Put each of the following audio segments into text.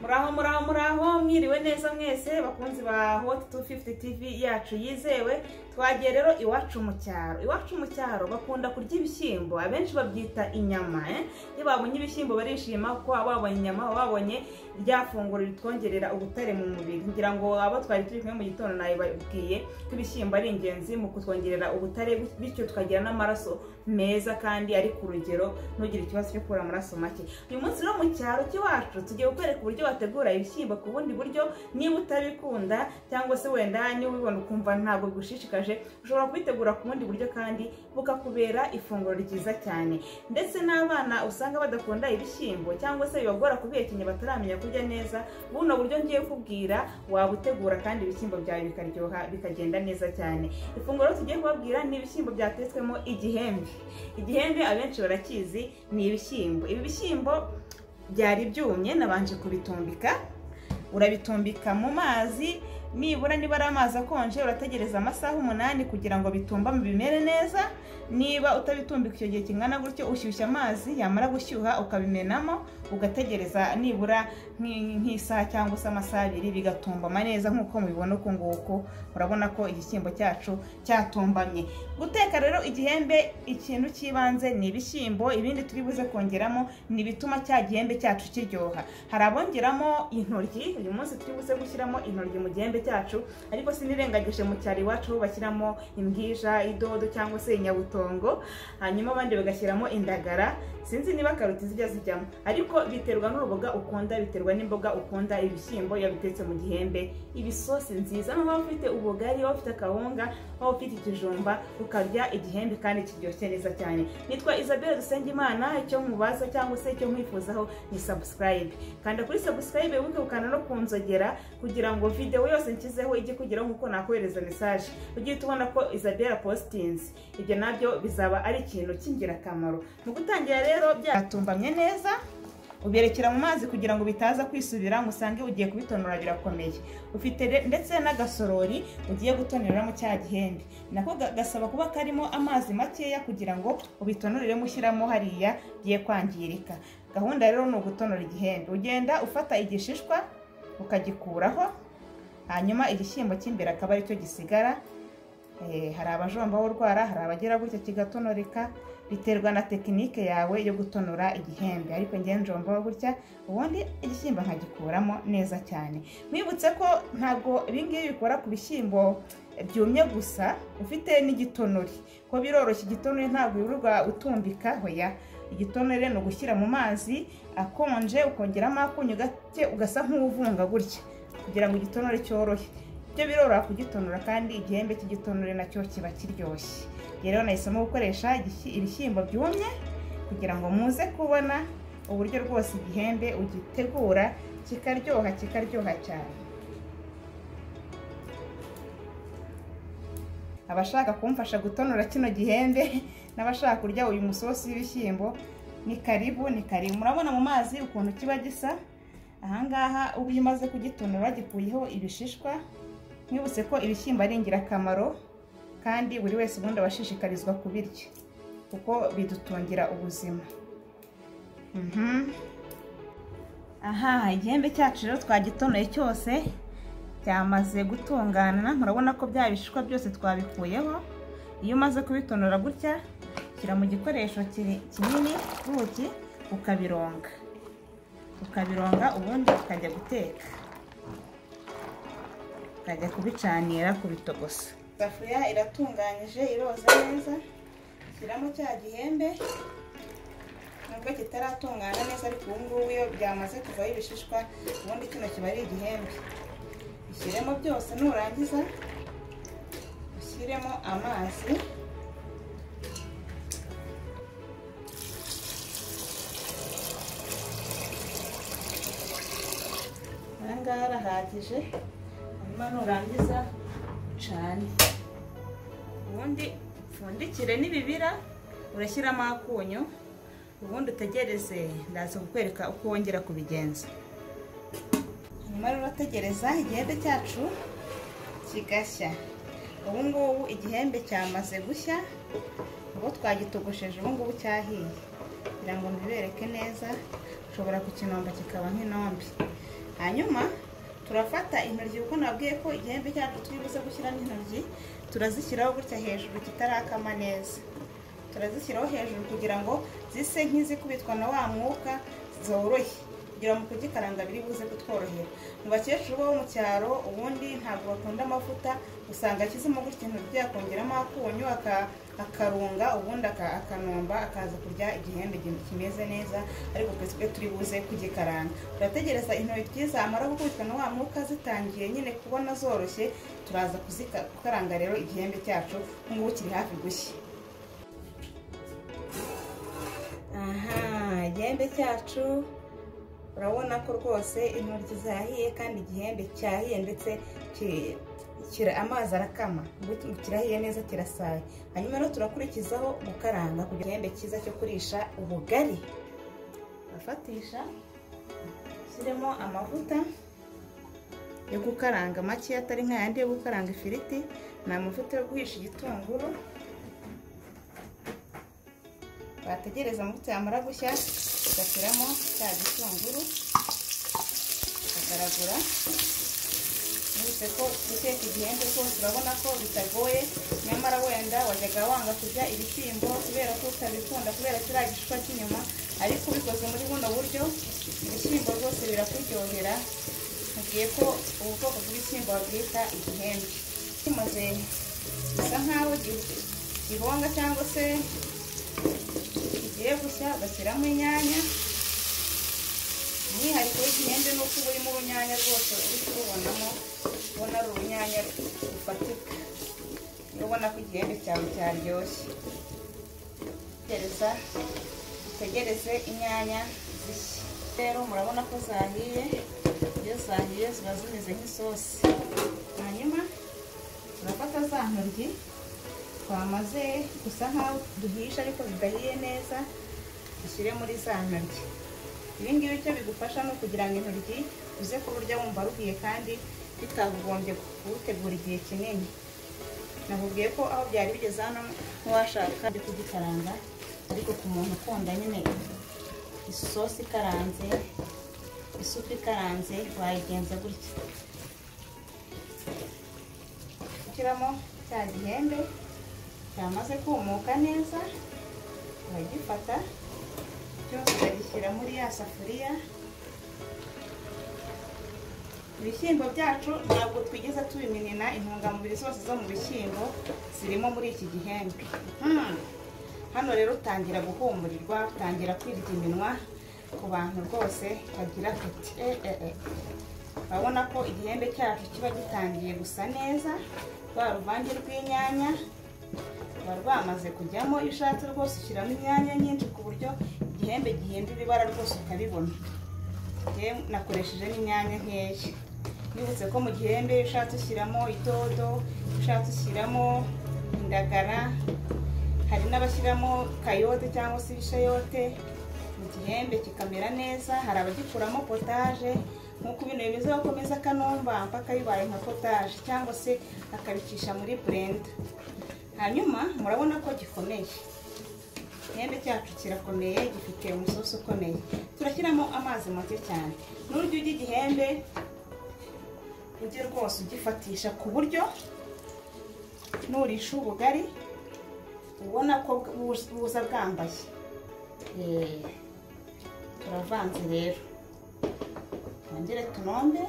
muraho muraho muraho mwiriwe neza mwese bakunzi ba hot 250 tv yacu yizewe twagiye rero iwacu mu cyaro iwacu mu cyaro bakunda kurya ibishyimbo abenshi babyita inyama eh? iyo babonye ibishyimbo barishima kuko baba babonye inyama baba babonye rya funguro ritwongerera ubutare mu mubiri ngira ngo abo twari turi kumwe mu gitondo nabibabwiye ko ibishyimbo ari ingenzi mu kutwongerera ubutare bityo tukagira n'amaraso meza kandi ari ku rugero ntugire ikibazo cyo kubura amaraso make uyu munsi rero mu cyaro cy'iwacu tugiye kukwereka uburyo wategura ibishyimbo ku bundi buryo niba utabikunda cyangwa se wenda niba ubibona ukumva ntabwo bigushishikaje ushobora kubitegura ku bundi buryo kandi bukakubera ifunguro ryiza cyane ndetse n'abana usanga badakunda ibishyimbo cyangwa se bibagora kubihekenya bataramenya kurya neza buno buryo ngiye kubwira wabutegura kandi ibishyimbo byawe bikaryoha bikagenda neza cyane ifunguro tugiye kubabwira ni ibishyimbo byatetswemo igihembe igihembe abenshi barakizi ni ibishyimbo ibi bishyimbo byari byumye nabanje kubitumbika urabitumbika mu mazi nibura niba ari amazi akonje urategereza amasaha umunani kugira ngo bitumbame bimere neza niba utabitumbika icyo gihe kingana gutyo ushyushya amazi yamara gushyuha ukabimenamo ugategereza nibura nk'isaha cyangwa se amasaha abiri bigatumbama neza nk'uko mubibona uku nguku urabona ko igishyimbo cyacu cyatumbamye guteka rero igihembe ikintu cy'ibanze ni ibishyimbo ibindi turi buze kongeramo ni ibituma cya gihembe cyacu kiryoha hari abongeramo intoryi uyu munsi turi buze gushyiramo intoryi mu gihembe cyacu ariko sinirengagije mu cyaro iwacu aho bashyiramo imbwija idodo cyangwa se inyabutongo hanyuma abandi bagashyiramo indagara sinzi niba karoti zijya zijyamo ariko biterwa n'uruboga ukunda biterwa n'imboga ukunda ibishyimbo iyo bitetse mu gihembe ibisosi nziza niba waba ufite ubugari waba ufite akawunga waba ufite ikijumba ukarya igihembe kandi kiryoshye neza cyane nitwa isabelle dusengimana icyo mubaza cyangwa se icyo mwifuzaho ni sabusikarayibe kanda kuri sabusikarayibe wibuke gukanda no kunzogera kugira ngo videwo yose nshyizeho ijye kugeraho nk'uko nakohereza mesaje ujye uhita ubona ko isabelle positinzi ibyo nabyo bizaba ari ikintu cy'ingirakamaro mu gutangira rero byatumbamye neza uberekera mu mazi kugira ngo bitaza kwisubira ngo usange ugiye kubitonora birakomeye ufite ndetse n'agasorori ugiye gutoneramo cya gihembe nako gasaba kuba karimo amazi makeya kugira ngo ubitonoriremo ushyiramo hariya bigiye kwangirika gahunda rero ni ugutonora igihembe ugenda ufata igishishwa ukagikuraho hanyuma igishyimbo cy'imbere akaba aricyo gisigara hari abajombaho urwara hari abagira gutya kigatonoreka biterwa na tekinike yawe yo gutonora igihembe ariko ngewe njombaho gutya ubundi igishyimbo nkagikuramo neza cyane mwibutse ko ntabwo ibingibi bikora ku bishyimbo byumye gusa ufite n'igitonori ko biroroshye igitonori ntabwo wirirwa utumbika hoya igitonore ni ugushyira mu mazi akonje ukongeramo akunyu gake ugasa nk'uvunga gutya kugira ngo igitonore cyorohe byo biroroha kugitonora kandi igihembe cy'igitonore nacyo kiba kiryoshye rero nahisemo gukoresha ibishyimbo byumye kugira ngo muze kubona uburyo rwose igihembe ugitegura kikaryoha kikaryoha cyane abashaka kumfasha gutonora kino gihembe n'abashaka kurya uyu musosi w'ibishyimbo ni karibu ni karibu murabona mu mazi ukuntu kiba gisa ahangaha uba umaze kugitonora gikuyeho ibishishwa mwibutse ko ibishyimbo ari ingirakamaro kandi buri wese ubundi abashishikarizwa kubirya kuko bidutungira ubuzima aha igihembe cyacu rero twagitonoye cyose cyamaze gutungana murabona ko bya bishishwa byose twabikuyeho iyo umaze kubitonora gutya shyira mu gikoresho kinini ubuki ukabironga ukabironga ubundi ukajya guteka tukajya kubicanira kubitogosa isafuriya iratunganyije iroza neza shyiramo cya gihembe nubwo kitaratungana neza ariko ubu ngubu iyo byamaze kuvaho ibishishwa ubundi kino kiba ari igihembe ushyiremo byose nurangiza ushyiremo amazi aha ngaha arahagije nurangiza cane ubundi upfundikire n'ibibira urashyiramo akunyu ubundi utegereze ndaza kukwereka uko wongera kubigenza hanyuma rero urategereza igihembe cyacu kigashya ubu ngubu igihembe cyamaze gushya ubu twagitogosheje ubu ngubu cyahiye kugira ngo mbibereke neza ushobora kukinomba kikaba nk'inombe hanyuma turafata intoryi kuko nabwiye ko igihembe cyacu turi buze gushyiramo intoryi turazishyiraho gutya hejuru kitarakama neza turazishyiraho hejuru kugira ngo zise nk'izikubitwa na wa mwuka zorohe kugira ngo kugikaranga biri buze kutworohera mu bakecuru bo mu cyaro ubundi ntabwo bakunda amavuta usanga akizemo gutya intoryi yakongeramo akunyu akarunga ubundi akanomba akaza kurya igihembe kimeze neza ariko twese turi buze kugikaranga turategereza intoryi zamara gukubitwa na wa mwuka zitangiye nyine kubona zoroshye turaza kuzikaranga rero igihembe cyacu nk'ubu kiri hafi gushya aha igihembe cyacu urabona ko rwose intoryi zahiye kandi igihembe cyahiye ndetse amazi arakama kirahiye neza kirasaye hanyuma rero turakurikizaho gukaranga kugira igihembe cyiza cyo kurisha ubugari bafatisha ushyiremo amavuta yo gukaranga make atari nk'ayandi yo gukaranga ifiriti ni amavuta yo guhisha igitunguru bategereza amavuta yamara gushya tugashyiramo cya gitunguru tukagaragura bivuze ko guteka igihembe rwose urabona ko bitagoye nyamara wenda wajyaga wanga kurya ibishyimbo kubera ko utabikunda kubera kiriya gishishwa cy'inyuma ariko ubikoze muri buno buryo ibishyimbo rwose birakuryohera mubwiye ko ubu bwoko bw'ibishyimbo babwita igihembe kimaze bisa nk'aho gihonga cyangwa se kigiye gushya ugashyiramo inyanya umwihariko w'igihembe ni uko uba urimo urunyanya rwose uri kurubonamo ubona ari urunyanya rufatika ubona ko igihembe cyawe cyaryoshye gereza utegereze inyanya zishya rero murabona ko zahiye iyo zahiye ziba zimeze nk'isosi hanyuma turafata za ntoryi twamaze gusa nk'aho duhisha ariko bidahiye neza dushyire muri za ntoryi ibi ngibi icyo bigufasha ni ukugira ngo intoryi uze kuburya wumva ruhiye kandi bitagugombye kuwutegura igihe kinini nakubwiye ko aho byari bigeze hano ntiwashaka byo kugikaranga ariko ku muntu ukunda nyine isosi ikaranze isupu ikaranze wayigenza gutya ushyiramo cya gihembe cyamaze kumuka neza uragifata cyose ukagishyira muri ya safuriya ibishyimbo byacu ntabwo twigeze tubiminina intungamubiri zose zo mu bishyimbo zirimo muri iki gihembwe hano rero utangira guhumurirwa utangira kwirya iminwa ku bantu rwose bagira apeti urabona ko igihembe cyacu kiba gitangiye gusa neza rwa ruvange rw'inyanya ruba rwamaze kujyamo iyo ushatse rwose ushyiramo imyanya nyinshi ku buryo igihembe gihindura ibara rwose ukabibona nakoresheje n'inyanya nkeya nibutse ko mu gihembe iyo ushatse ushyiramo idodo iyo ushatse ushyiramo indagara hari n'abashyiramo kayote cyangwa se ibishayote mu gihembe kikamera neza hari abagikuramo potaje nk'uko ibintu bimeze bakomeza akanumba mpaka bibaye nka potaje cyangwa se akabicisha muri burenda hanyuma murabona ko gikomeye igihembe cyacu kirakomeye gifite umusosi ukomeye turashyiramo amazi make cyane n'uryo ujya igihembe ujye rwose ugifatisha ku buryo nurisha ubugari ubona ko buza bwambaye turavanze rero twongere tunombe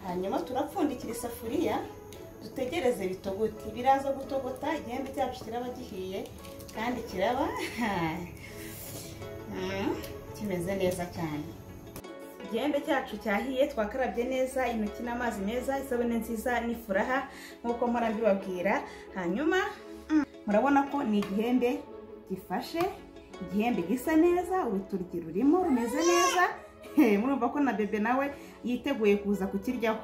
hanyuma turapfundikira isafuriya dutegereze bitogoti biraza gutogota igihembe cyacu kiraba gihiye kandi kiraba kimeze neza cyane igihembe cyacu cyahiye twakarabye neza intoki n'amazi meza isabune nziza n'ifuraha nk'uko mpora mbibabwira hanyuma murabona ko ni igihembe gifashe igihembe gisa neza urutoryi rurimo rumeze neza murumva ko na bebe nawe yiteguye kuza kukiryaho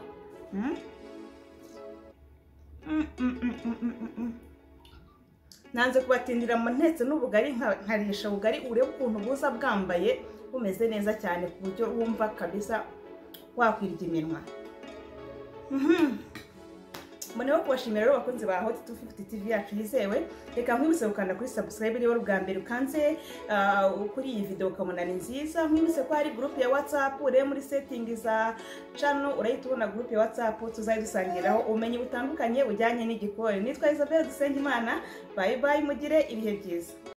nanze kubatindira mu ntetse n'ubugari nkarisha ubugari urebe ukuntu buza bwambaye bumeze neza cyane ku buryo wumva kabisa wakwirya iminwa mboneho kubashimira rero bakunzi ba hoti tu fifuti tivi yacu yizewe reka nkwibutse gukanda kuri sabusikarayibe niba ari ubwa mbere ukanze ah, kuri iyi videwo ukabona ni nziza nkwibutse ko hari gurupe ya watsapu ureba muri setingi za cano urahita ubona gurupe ya watsapu tuzajya dusangiraho ubumenyi butandukanye bujyanye n'igikoni nitwa isabelle dusenge imana bayi bayi mugire ibihe byiza